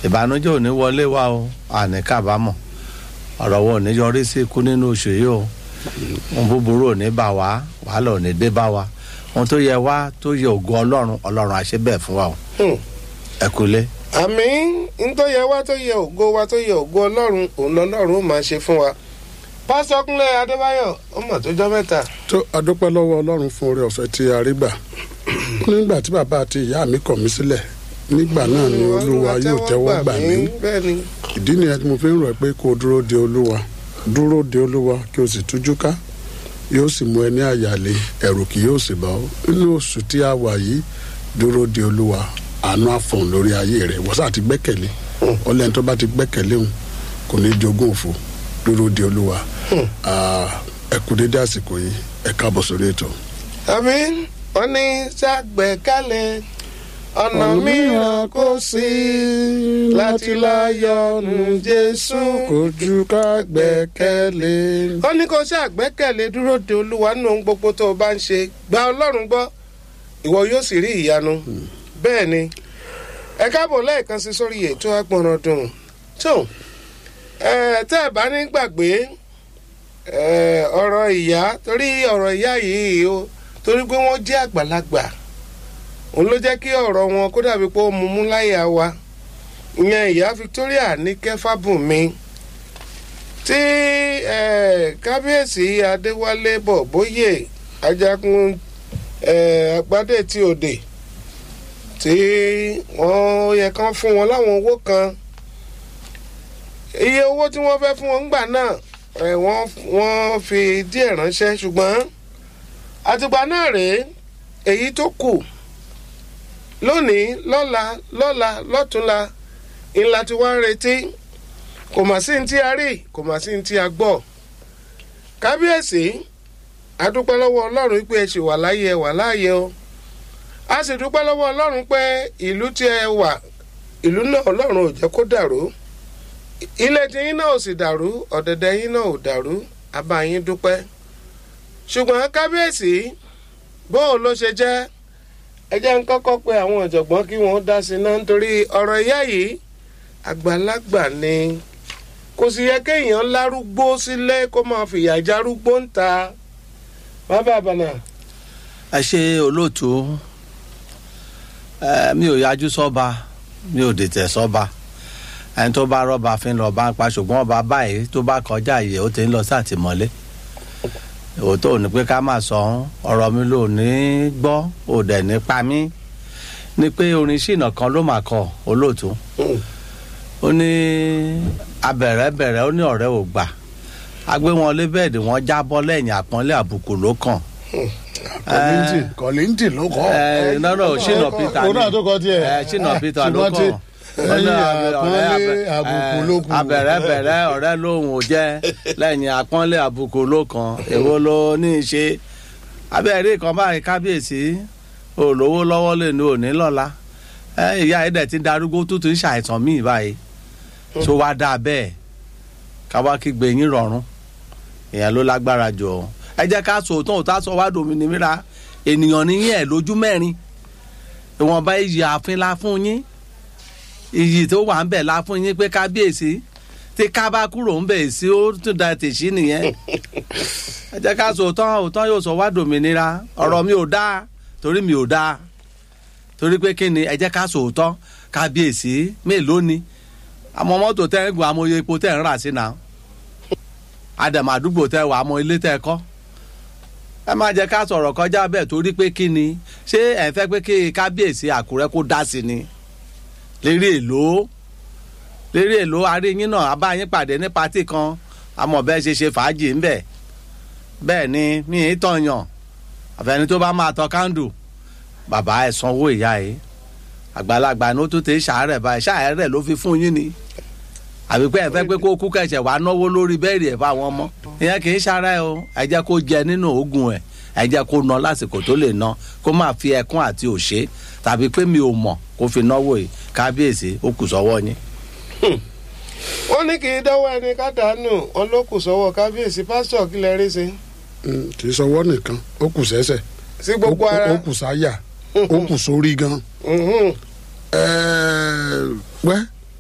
ìbànújẹ́ ò ní wọlé wa o àní kábàámọ̀ ọ̀rọ̀ wo ò ní yọrí sí ikú nínú oṣù yìí o ohun búburú ò ní bá wa wàhálà ò ní dé bá wa ohun tó yẹ wá tó yẹ ògo ọlọ́run ọlọ́run àṣẹ bẹ́ẹ̀ fún wa o Hmm. ẹ kúlé. àmì ntọ́ yẹ wá tó yẹ ògo wa tó yẹ ògo ọlọ́run òun lọ́lọ́run ó máa ṣe fún wa. pásítọ̀ kúnlẹ̀ adébáyọ̀ ó mọ̀ tó jọ́ mẹ́ta. tó adúpẹ́ lọ́wọ́ ọlọ́run fún oore ọ̀fẹ́ tí a rí gbà nígbà tí bàbá àti ìyá mi kọ̀ mí sílẹ̀ nígbà náà ni olúwa yóò tẹ́wọ́ gbà mí bẹ́ẹ̀ ni ìdí nìyẹn tí mo fi ń rọ̀ ẹ́ pé kó o dúró de olúwa dúró de olúwa kí o sì tújú ká yóò sì mú ẹ ní àyàlé ẹ̀rù kì yóò sì bá ọ nínú oṣù tí a wà yìí dúró de olúwa àánú àfọ̀n lórí ayé rẹ̀ wọ́n sá ti gbẹ́kẹ̀lé ọlẹ́ni tó bá ti gbẹ́kẹ̀lé òun kò ní jogún òfò dúró de olúwa Ah, ẹ kú dédé àsìkò yìí ẹ káàbọ̀ sórí ètò. àmì wọn ní ṣàgbékalẹ̀ ọ̀nà mìíràn kò sí láti láyọ̀nù jésù. kò ju ká gbẹ́kẹ̀lé. ó ní kó ṣàgbékalẹ̀ dúró de olúwa nínú ohun gbogbo tó o bá ń ṣe gba ọlọ́run gbọ́ ìwọ yóò sì rí ìyanu bẹ́ẹ̀ ni ẹ káàbọ̀ lẹ́ẹ̀kan sí sórí ètò agbọ̀nràn dùn tó ẹ tẹ́ ẹ bá ní gbàgbé ẹ, ọ̀rọ̀ ìyá torí ọ̀rọ̀ ìyá yìí o torí pé wọ́n jẹ́ àgbàlagbà òun ló jẹ́ kí ọ̀rọ̀ wọn kó dàbí pé ó mú mú láyà wa ìyẹn ìyá Victoria ní kẹfàbùnmi tí ẹ, kábíyèsí Adéwálé Bọ̀bóyè ajagun ẹ, àgbádé tí òde tí wọ́n yẹ kán fún wọn láwọn owó kan iye owó tí wọ́n fẹ́ fún wọn ńgbà náà ẹ, wọ́n wọ́n fi díẹ̀ ránṣẹ́ ṣùgbọ́n àtìgbà náà rèé èyí tó kù lónìí lọ́la lọ́la lọ́túnla ńlá tí wọ́n ń retí kò mà sí ní tí a rí kò mà sí ní tí a gbọ́ kábíyèsí adúpẹ́ lọ́wọ́ ọlọ́run pé ẹ ṣì wà láyé ẹ wà láàyè o a sì dúpẹ́ lọ́wọ́ ọlọ́run pé ìlú tí ẹ wà ìlú náà ọlọ́run ò jẹ́ kó dàrú ilé tí yín náà ò sì dàrú ọ̀dẹ̀dẹ̀ yín náà ò dàrú a bá yín dúpẹ́ ṣùgbọ́n kábíyèsí bóun ló ṣe jẹ́ ẹ jẹ́ ń kọ́kọ́ pé àwọn ọ̀jọ̀gbọ́n kí wọ́n dá sí náà nítorí ọ̀rọ̀ ìyá yìí àgbàlagbà ni kò sì yẹ kéèyàn lárúgbó sílé kó máa fìyà járúgbó ń ta bàbá àbànà. ẹ ṣe olóòtú ẹ mi ò yájú sọ́ba mi ò dètè sọ́ba ẹni tó bá rọ́ba fi ń lọ bá ń pa ṣùgbọ́n ọba báyìí tó bá kọjá yìí ó ti ń lọ sátìmọ́lé òótọ́ ò ní pé ká máa sọ ọ́n ọ̀rọ̀ mi ló ní gbọ́ ò dẹ̀ ní pa mí ni pé orin ṣìnà kan ló mà kọ olóòtú ó ní abẹ̀rẹ̀bẹ̀rẹ̀ ó ní ọ̀rẹ́ ò gbà agbé wọn lé bẹ́ẹ̀dì wọn jábọ́ lẹ́yìn àpọ́nlé àbùkù ló kàn kọ́lìntì kọ́lìntì ló kọ́. ẹ nọ́nà ṣìnà peter òun náà tó kọ tiẹ̀. ẹ ṣìnà peter ló ṣùgbọ́n tí kàn ẹ̀yìn àpọ́nlé àbùkù ló kù. abẹ̀rẹ̀bẹ̀rẹ̀ ọ̀rẹ́ lòun ò jẹ́ lẹ́yìn àpọ́nlé àbùkù ló kàn èwo ló ní í ṣe abẹ́rẹ́ kan báyìí kábíyèsí olówó lọ́wọ́ lè ní òní lọ́la ẹ ìyá ẹ̀dẹ̀ ti darúgbó tó ti ń ṣàìsàn míì báyìí tó wá dáa bẹ́ẹ̀ káwá kígbe yín rọrùn ìyẹn ló lágbára jù ọ́ ẹ jẹ́ ká sọ òótọ́ òótọ́ sọ wá dòmìnira ènìyàn níyìn ẹ̀ lójú mẹ́rin ìwọ̀nba iyì ààfin la fún yín iyì tó wà ń bẹ̀ la fún yín pé kábíyèsí tí ká bá kúrò ń bẹ̀ sí ó tún da tèṣí nìyẹn ẹ jẹ́ ká sọ òótọ́ òótọ́ yóò sọ wá dòmìnira ọ̀rọ̀ mi ò dáa torí mi ò dáa torí pé kí ni ẹ jẹ́ ká sọ òótọ́ kábíyèsí mélòó ni àmọ́ mọ́tò tẹ́ ń gun amóye epo tẹ́ ń rà sí náà àdàmà àdúgbò tẹ́ wà àmọ́ ilé tẹ́ kọ́ ẹ má jẹ́ ká sọ̀rọ̀ kọjá bẹ́ẹ̀ torí pé kí ni ṣé ẹ fẹ́ pé kí kábíyèsí àkúrẹ́ kó dá sí ni lérí èlò lérí èlò aríyín náà a bá yín pàdé ní patí kan àmọ́ bẹ́ẹ̀ ṣe ṣe fàájì ńbẹ̀ bẹ́ẹ̀ ni mi ì tọ̀yàn àfẹni tó bá máa tọ kándù bàbá ẹ̀ sanwó ìyá ẹ̀ àgbàlagbà ni ó tún ti ṣàárẹ̀ báyìí ṣàárẹ̀ ló fi fún yín ni àbí pé ẹ fẹ́ pé kó kú kẹ̀ṣẹ̀ wàá náwó lórí bẹ́ẹ̀rì ẹ̀ fáwọn ọmọ ìyẹn kì í ṣara ẹ o ẹ jẹ́ kó jẹ nínú oògùn ẹ̀ ẹ jẹ́ kó ná lásìkò tó lè ná kó má fi ẹkún àti òṣè tàbí pé mi ò mọ̀ kó fi náwó yìí kábíyèsí ó kù sọ́wọ́ yín. wọ́n ní kì í dánwó ẹni ká dànù wọn ló kù sọ́wọ́ kábíyèsí pásítọ̀ kí lẹ rí sí. Mm, kì í sọwọ́ nìkan ó kù sẹ́sẹ̀ sí gbogbo ó- ara. ó kù sáyà ó kù sórí gan. Mhm. Ẹ̀ẹ́, wẹ́